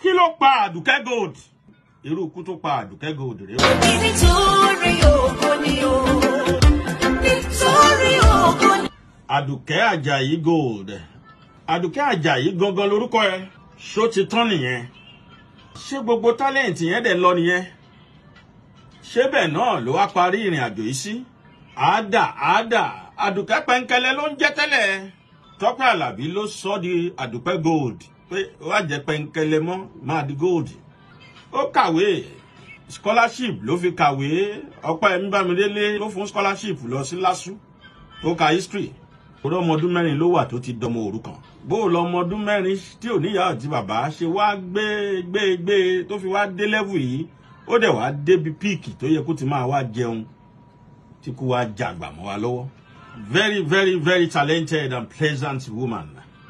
kí ló pa àdùkẹ́ gold irú ikú tó pa àdùkẹ́ gold rèé o. nítorí ògo ni o nítorí ògo ni. àdùkẹ́ àjàyí gold àdùkẹ́ àjàyí gangan lorúkọ ẹ ṣó ti tán nìyẹn ṣé gbogbo tálẹ̀ǹtì yẹn dẹ̀ lọ nìyẹn ṣé bẹ́ẹ̀ náà ló wá parí ìrìn àjò yìí sí àádà àádà àdùkẹ́ pẹ́ńkẹ́lẹ́ ló ń jẹ́ tẹ́lẹ̀ tọ́pẹ́ àlàbí ló sọ di àdùpẹ́ gold pé wá jẹ́ pẹ́ńkẹ́lẹ́ mọ́ máa di gold ó kàwé scholarship ló fi kàwé ọpẹ́ ẹ̀mí bámidélé ló fún scholarship lọ sí lásù tó ka history orí ọmọ ọdún mẹ́rin ló wà tó ti dọmọ òrukàn bó o lọ ọmọ ọdún mẹ́rin tí ò níyàá àti bàbá ṣe wá gbé gbé gbé tó fi wá dé level yìí ó dẹ̀ wá débi píìkì tó yẹ kó ti máa wá jẹun tí kò wá jàgbà mọ́ wa lọ́wọ́ very very very talented and pleasant woman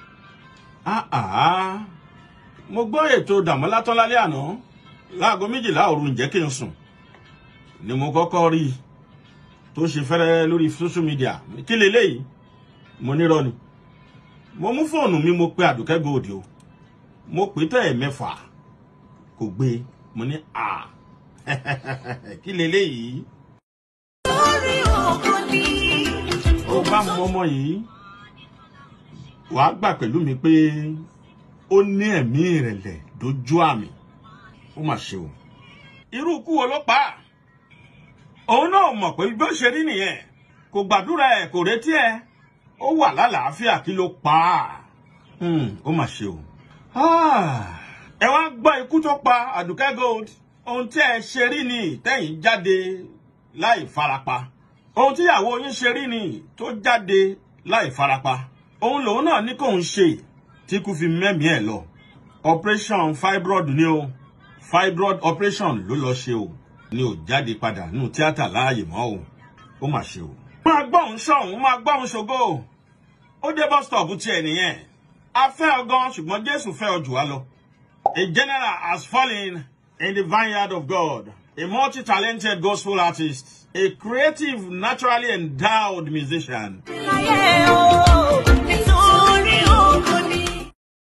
ah ah mo gbọ́ ètò dàmọ́lá tán lálẹ́ àná láago méjìlá òru ǹjẹ́ kí n sùn ni mo kọ́kọ́ rí i tó ṣe fẹ́rẹ́ lórí social media kí leléyìí mo nírọ́ ni mo mú fóònù mi mo pe àdùkẹ́ gold o mo pè tẹ́ ẹ̀ mẹ́fà kò gbé mo ní à kí leléyìí nítorí ògo ni. ó bá mọ ọmọ yìí wàá gbà pẹ̀lú mi pé ó ní ẹ̀mí ìrẹ̀lẹ̀ dójú àmì ó mà ṣe o irú ikú wo ló pa á òun náà mọ̀ pé bí ó ṣe rí nìyẹn kò gbàdúrà ẹ̀ kò retí ẹ̀ ó wà lálàáfíà kí ló pa á Hmm, ó mà ṣe o Ah, ẹ wá gbọ́ ikú tó pa àdùkẹ́ gold ohun tí ẹ ṣe rí ni tẹ́yìn jáde láì farapa ohun tíyàwó yín ṣe rí ni tó jáde láì farapa òun lòun náà ní kóun ṣe tí kú fi mẹ́mìí ẹ̀ lọ operation fibroid ni o fibroid operation ló lọ ṣe o ni ò jáde padà nínú tíátà láàyè mọ́ o ó mà ṣe o. máa gbọ́hùn sọ̀hún máa gbọ́hùn ṣògo ó dé bus stop tiẹ̀ nìyẹn a fẹ́ ọ gan ṣùgbọ́n jésù fẹ́ ọ jù wá lọ. a general has fallen in the vineyard of God a multi-talented gospel artist a creative naturally endowed musician láyé o